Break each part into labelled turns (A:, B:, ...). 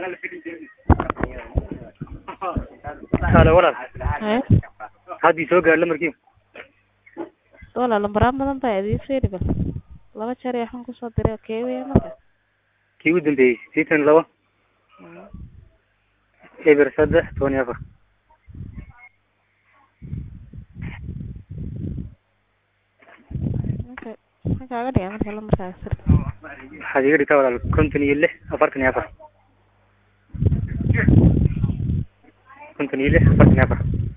A: halo walaal
B: Haye.
A: haddii soo gaadho lamarkii
B: Walaal lambaraan badan baa idin fiiri bal. Laba jeer ayaa waxaan kusoo diray kee weeye marka.
A: kii ugu dambeeyey sideetan iyo labo
B: Mm.
A: eber saddex toban iyo afar
B: Marka maxaa kaaga dhigay marka lambarkaaga sir.
A: waxaad iga dhigtaa walaal konton iyo lix afartan iyo afar konton iyo lix afartan iyo afar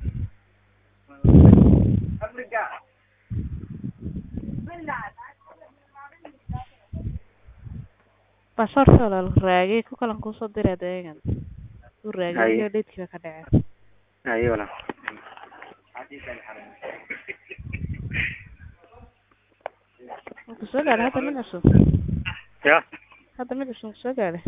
B: Baasaboorka walaal raagay ku kalan kusoo diray adeegan. Uu raagay
A: Haye.
B: iyo dheedkii baa ka dhacay.
A: ayo walaal
B: Wuu kusoo gaadhay hadda mid cusub.
A: ya
B: Hadda mid cusub kusoo gaadhay.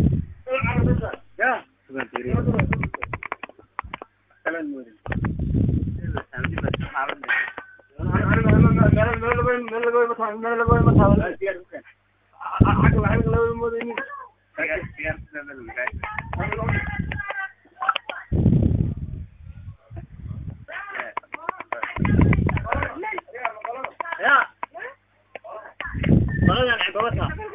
A: Ya.